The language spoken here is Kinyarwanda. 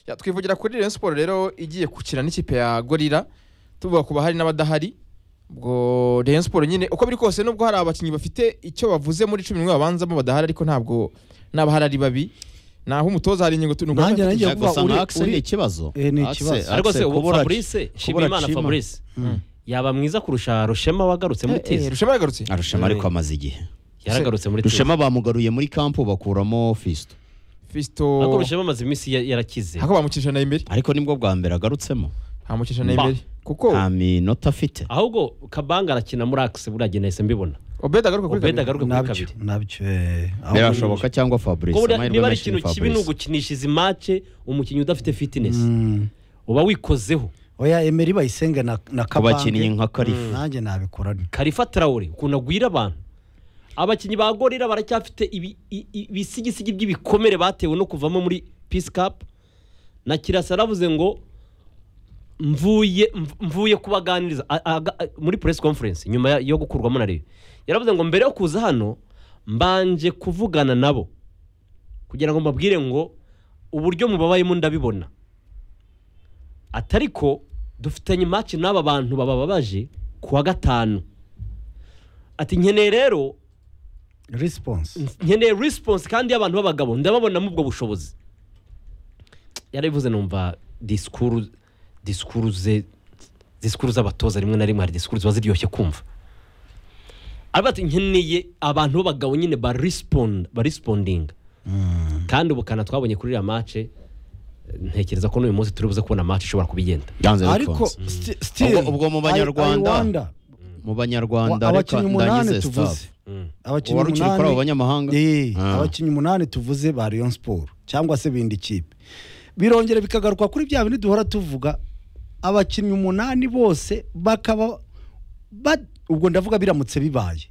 Ya, twivugira kuri Rayon Sport rero igiye gukina n'ikipe ya Gorilla tuvuga ku bahari n'abadahari ubwo Rayon Sport nyine uko biri kose nubwo hari abakinnyi bafite icyo bavuze muri cumi n'umwe babanzamo badahari ariko ntabwo n'abahari ari babi naho umutoza hari ingingo tunubwo Nanjye naragiye Ya, kuvuva gusa nka Axel uri ni ikibazo Eh, ni Axel- ikibazo. Axel rwose ubu kubura- fabrice kubura shimimana Chima. fabrice yaba mwiza kurusha rushema wagarutse muri tizi Rushema yagarutse Arushema ariko amaze igihe yaragarutse muri tizi Rushema bamugaruye muri kampu bakuramo Fisto Fisto ariko rushema amaze iminsi ya- yarakize ako bamucisha Neymeri ariko nibwo bwa mbere agarutsemo bamucisha Neymeri kuko nta minota afite ahubwo kabanga arakina muri akisi buriya gihe nahise mbibona Obed agaruka kuri ubeda kabiri. agaruka kuri nabyo kabiri nabyo eh, aho birashoboka cyangwa Fabrice Kuko buriya amahirwe niba ari menshi ni ikintu kibi ni Fabrice. ugukinisha izi mace umukinnyi udafite fitness Mm. uba wikozeho oya Emery bayisenga na na ku bakinnyi Kabange nka Karifu nanjye nabikora nte. karifa tarawure ukuntu agwira abantu abakinnyi ba gorira baracyafite ibi- i- i- ibisigisigi by'ibikomere batewe no kuvamo muri peace cup na kirasa yaravuze ngo mvuye mv- mvuye kubaganiriza A- aga- a- muri press conference nyuma ya- yo gukurwamo na reyo yaravuze ngo mbere yo kuza hano mbanje kuvugana nabo kugira ngo mbabwire ngo uburyo mubabayemo ndabibona atari ko dufitanye match n'aba bantu babababaje ku wa gatanu ati nkeneye rero response nkeneye response kandi y'abantu b'abagabo ndababonamo ubwo bushobozi yarabivuze numva disikuru disikuru ze disikuru z'abatoza rimwe na rimwe hari disikuru ziba ziryoshye kumva aravuga ati nkeneye abantu b'abagabo nyine ba respond ba responding kandi ubukana twabonye kuri iriya mace ntekereza ko n'uyu munsi turi buze kubona mace ishobora kubigenda yanze ariko bikunze. sti- still Ubwo- ubwo mu I- I Banyarwanda, wonder. mu banyarwanda Wa- reka abakinnyi umunani ndangize tuvuze staff abakinnyi uwarukiri kuri abo umunani banyamahanga Eh, Ah. abakinnyi umunani tuvuze ba Rayon Sport cyangwa se bindi kipe birongera bikagaruka kuri bya bindi duhora tuvuga abakinnyi umunani bose bakaba ba- ubwo ndavuga biramutse bibaye